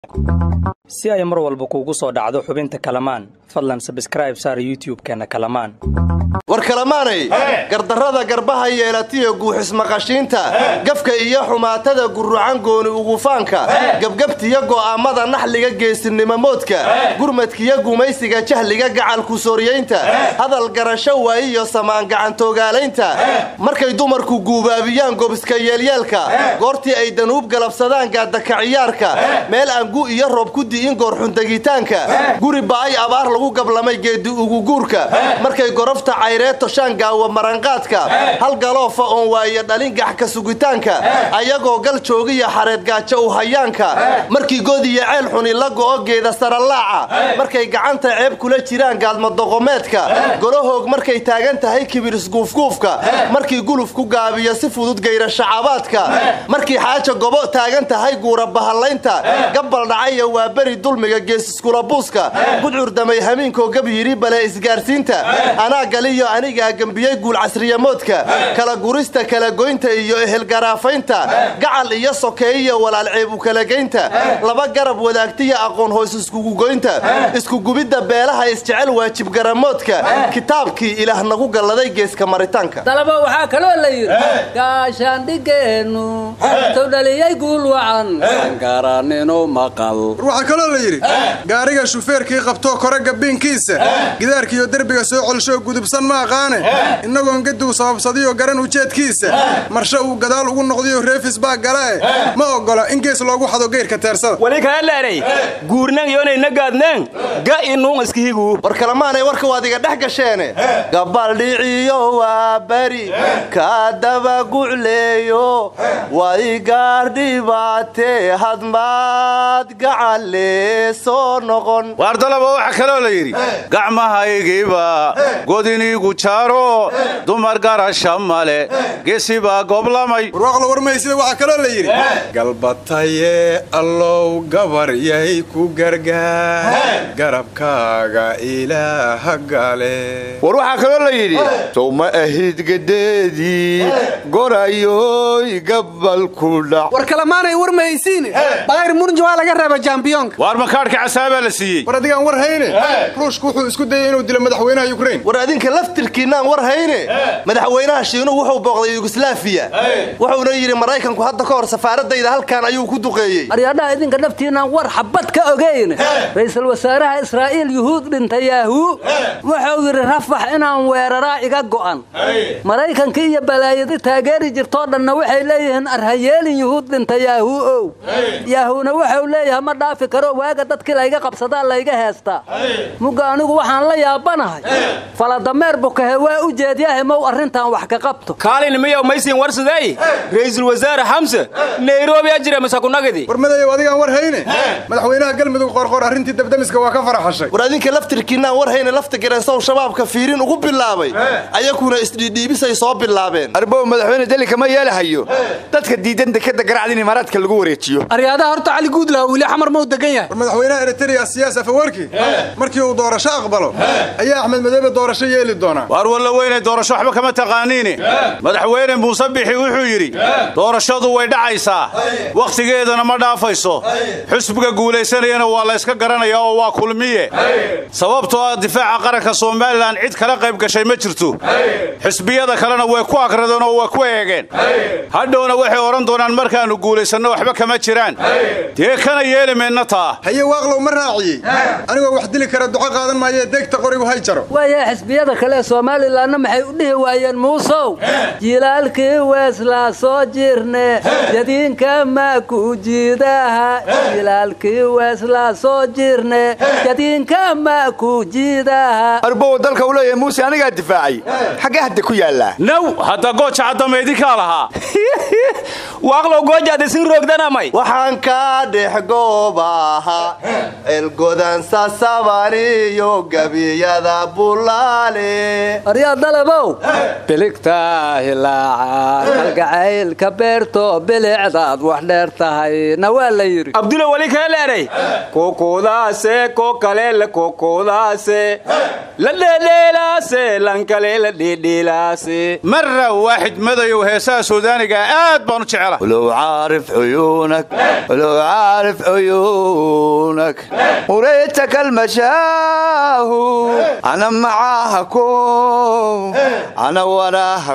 si ay mar walba kuugu soo dhacdo xubinta kalamaan fadlan sabskraib saar youtub-keenna kalamaan war kalamaanay gardarrada garbaha yeelatiyo guuxismaqashiinta gafka iyo xumaatada gurrucan gooni ugufaanka gebgebtiyo go'aammada naxliga geesinimomoodka gurmadkiyo gumaysiga jahliga gacalku sooryaynta hadal garasho waayiyo samaan gacantogaalaynta markay dumarku guubaabiyaan gobiska yeelyeelka goortii ay danuub galabsadaan gaadakaciyaarka meel aan gu iyo roob ku di'in goorxundegitaanka guri ba'ay abaar lagu gablamay geedi uguguurka markay gorofta cayreed toshaan gaawa maranqaadka hal galoofa oon waaye dhalin gaxka sugitaanka ayagoo gal joogiya xareed gaajo u hayaanka markii godiya ceel xuni la go'o geeda sarallaaca markay gacanta ceeb kula jiraan gaadmadoqomeedka golahoog markay taagan tahay kibir isguufguufka markii guluf ku gaabiyo si fudud gayra shacabaadka markii xaaja gobo taagan tahay guura bahallaynta gabbal dhacaya waa beri dulmiga geesiskulabuuska gudcurdamay hamiinkoo gab yidhi bale isgaarsiinta anaa galiyo anigaa gembiyey guul casriyamoodka kala gurista kala goynta iyo ehelgaraafaynta gacal iyo sokeeyiyo walaal ceeb u kalagaynta laba garab wadaagtiya aqoon hoos iskugugoynta iskugubidda beelaha isjecel waajibgaramoodka kitaabkii ilaah nagu galladay geeska maritaanka dalabo waxaa kaloo la yidhi gaashaandhigeennu tuu dhaliyey guul wacan garaninu maqal waxaa kaloo la yidhi gaariga shufeerkii qabtoo kore gabbiinkiisa gidaarkiiyo derbiga soo colshoo gudubsan ma aqaane innagoon gaduu sababsadiyo garan ujeedkiisa marshe uu gadaal ugu noqdiyo reefis baa galae ma oggola in gees loogu xado geyrka teersada wali kaaleeray guurnang yoonayna gaadnang ga inuun iskihigu war kalamaanay warka waad iga dhex gasheene gabaldhiciyo waa beri ka dabagucleeyo way gaardhibaatee hadmaad gacalee soo noqon waardalaba waxaa kaloo la yidhi gacmahaygiiba godiniigu jaaro dumar garasha male gesibaa goblamay warwaaqla warmaysida waxaa kaloo la yidhi galbataye allow gabaryay ku gargaar garabkaaga ilaaha gale war waxaa kaloo la yidhi sow ma ahid gadeedii gorayoy gabalku dhac war kalamaanay war mahaysiine bayr murnji waa laga reeba jambiyoonka waar makaadhka casaabaa la siiyey war adigaan war hayne ruushku wuxuu isku dayay inuu dilo madaxweynaha yukrain war adinka laftirkiinaan war hayne madaxweynaha shiinuhu wuxuu booqday yuguslaafiya wuxuuna yidhi maraykanku hadda ka hor safaaradayda halkan ayuu ku duqeeyey aryaadhaha idinka naftiinaan war xabad ka ogayn ra'iisul wasaaraha israa'iil yuhuud dhintay yaahuu wuxuu yidhi rafax inaan weeraraa iga go'an maraykanka iyo balaayadi taageeri jirtoo dhanna waxay leeyihiin arhayeelin yuhuud dhinta yaahuu ow yaahuuna wuxuu leeyahay ma dhaafi karo waaga dadkii layga qabsadaa layga heestaa mugga anigu waxaan la yaabanahay faladameer bukahe waa u jeedyahay mow arrintan wax ka qabto kaalin miyow maysiin warsadey ra'iisul wasaare xamse nairobi ajira masakunagidi war madayow adigaan war hayne madaxweynaha galmudug qorqor arrintii dabdamiska waa ka faraxashay war adinka laftirkiinaan war hayne lafta gareensow shabaabka fiirin ugu bilaabay ayakuna isdhiidhiibisay soo bilaabeen arbow madaxweyne delika ma yeelahayo dadka diidan dekada garacd in imaaraadka lagu wareejiyo aryaadaha horta cali guudlaha wili xamar mau degan yahay war madaxweynaha eritrea siyaas afawarki markii uu doorasho aqbalo ayaa axmed madoobe doorasho yeeli doonaa waar walla weynay doorasho waxba kama taqaaniine madaxweyne muuse bixi wuxuu yidhi doorashadu way dhacaysaa wakhtigeedana ma dhaafayso xusbiga guulaysanayana waa la yska garanayaa oo waa kulmiye sababtoo ah difaaca qaranka somalilan cid kala qayb gashay ma jirto xisbiyada kalena way ku akradeen oo way ku eegeen hadhowna waxay odhan doonaan markaannu guulaysanno waxba kama jiraan dee kana yeeli maynna taa haye waaqlow ma raaciyey anigoo wax dili kara duco qaadan maayee deegta qorigu hay jaro waayaha xisbiyada kale ee somalilanna maxay u dhihi waayeen muusow jilaalkii weeslaa soo jirne jadiinka ma ku jiidaha jilaalkii weeslaa soo jirne jadiinka ma ku jiidaha arbow dalka uu leeyahay muuse anigaa difaacay xaggee hadda ku yaallaa naw hadda gooja caddama idinkaa lahaa waaqlow goojaad isin roogdanamay waxaan kaa dhex goobaha elgodan sasabaniyo gebiyada bulaale aryaa dalabow biligtaa hilaaca kalgacaylka beerto bilicdaad wax dheer tahayna waa la yidhi abdulo wali kaaleeray kokodaase ko kalele kokodaase la dheedheelaase lankale la dheedheelaase marra waaxid madayow heesaha suudaaniga aad baan u jecela ولو عارف عيونك ولو عارف عيونك وريتك المشاهو أنا معاها كوم أنا وراها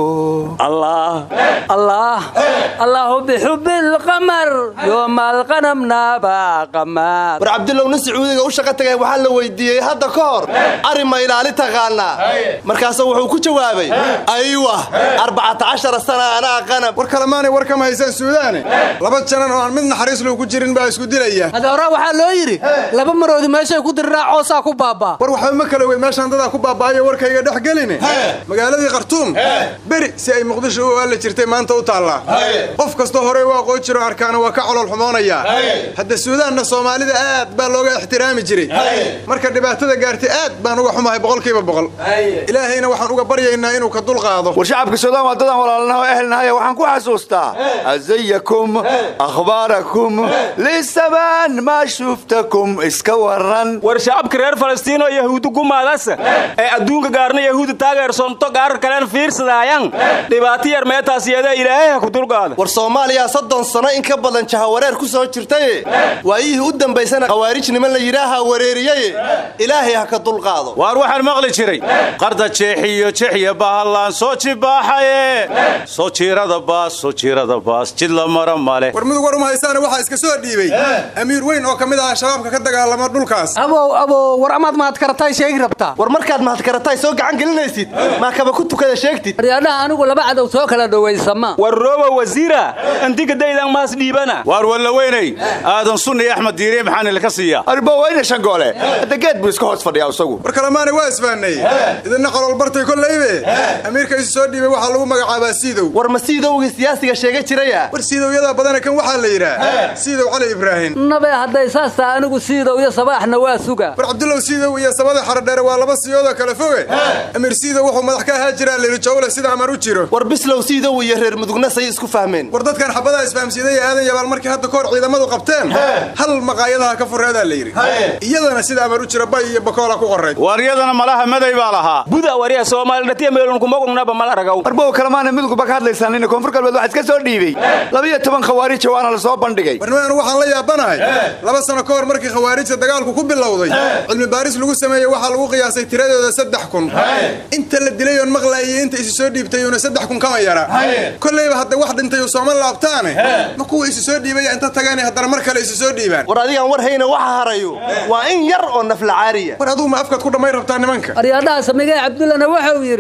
كوم الله الله الله بحب القمر يوم الغنم با قمر war cabdulow nin sacuudiga u shaqo tagay waxaa la weydiiyey hadda ka hor arrin ma ilaali taqaanaa markaasuu wuxuu ku jawaabay aywa arbacata cashara sana anaa qanab war kalemaanay war kama haysaan suudaane laba janan oo aan mid naxariis lou ku jirin baa isku dilaya adoora waxaa loo yidhi laba maroodi meeshay ku diriraa coosaa ku baabaa war waxba ma kala wey meeshaan dadaa ku baaba'ayo warkayga dhex geline magaaladii khartuum beri si ay muqdisho u aalla jirtay maanta u taallaa qof kastoo horey u aqoon jiro arkaana waa ka colool xumoonayaa hadda suudaanna soomaalida aad baa looga ixtiraami jiray marka dhibaatada gaartay aad baan uga xumahay boqolkiiba boqol ilaahayna waxaan uga baryaynaa inuu ka dulqaado war shacabka suudaan waa dadaan walaalnaha oo ehelnahay waxaan ku xasuustaa azayakum akhbaarakum lisamaan maa shuftakum iska waran war shacabka reer falastiino yahuudi gumaadasa ee adduunka gaarna yahuudi taageersonto gaarar kalen fiirsadaayan dhibaato yar meetaasiyada ilaahay ha ku dulqaada war soomaaliya soddon sano in ka badan jahawareer ku soo jirtaye waayihii u dambaysana khawaarij niman la yidhaaha wareeriyaye ilaahay ha ka dulqaado waar waxaan maqli jiray qarda jeexiyo jeexya bahallaan soo jibaaxaye soo jiirada baas soo jiirada baas jid la mara male war mudug war uma haysaane waxaa iska soo dhiibay amiir weyn oo ka mid ah shabaabka ka dagaalama dhulkaas abow abow war amaad mahad karatay sheegi rabtaa war markaad mahadkarataay soo gacan gelinaysid maa kaba ku tukada sheegtid aryaadhaha anigu laba cadow soo kala dhowaysama war rooba wasiira antigadaydan maas dhiibana waar walla weynay aadan sunni iyo axmed diiriye maxaan ilka siiyaa arba wayna shangoole hadda geed buu iska hoos fadhiyaa isagu war kalemaanay waa isfahnay idinna qolool bartay kollaybe amiirka isu soo dhiibay waxaa lagu magacaabaa siidow war ma siidowgii siyaasiga sheega jiraya war siidowyada badana kan waxaa la yidhaa siidow cali ibraahim nabe hadday saas taha anigu siidow iyo sabaaxna waa suga war cabdullow siidow iyo sabada xaradheere waa laba siyoodoo kale foge amiir siidow wuxuu madax ka ahaa jiraa lili jawle sida amar u jiro war bislow siidow iyo reer mudugna say isku fahmeen war dadkan xabadaha isfahamsiiday aadan yabaal markii hadda kahor ciidamadu qabteen hal maqaayadaha ka fureedaa la yidhi iyadana sida amar u jiro bay iyo bakoola ku qorayd waaryadana malaha maday baa lahaa buda warya soomaalidhatiya meelunkumogungnaba mal aragaw arbow kalemaana midugba ka hadlaysaan nina koonfur galbeed waxaa iska soo dhiibay labiyo toban khawaarija waana la soo bandhigay warnimaanu waxaan la yaabanahay laba sano ka hor markii khawaarijta dagaalku ku bilowday cilmi baaris lagu sameeyey waxaa lagu qiyaasay tiradooda saddex kun inta la dilay oon maqlaayay inta isu soo dhiibtayuuna saddex kun kama yara kollayba hadda wax dhintay uu sooma laabtaane ma kuwa isu soo dhiibaya inta tagaane haddana mar kale isu soo dhiibaan war adigaan war hayna waxa harayo waa in yar oo naflacaariya war adugu ma afkaad ku dhammayn rabtaa nimanka aryaadhaha samigee cabdullana wuxuu yidhi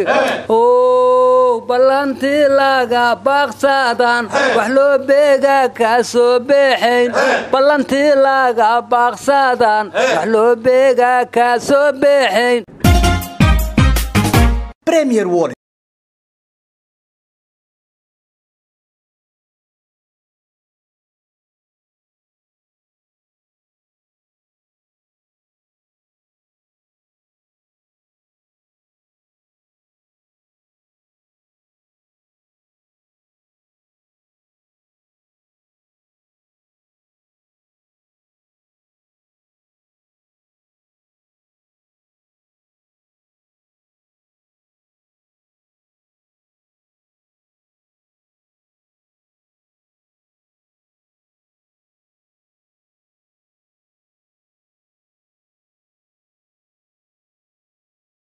ow ballantii laga baaqsaadan wax loo beegaa kaa soo beexayn ballantii laga baaqsaadan wax loo beegaa kaa soo beexayn premier wallet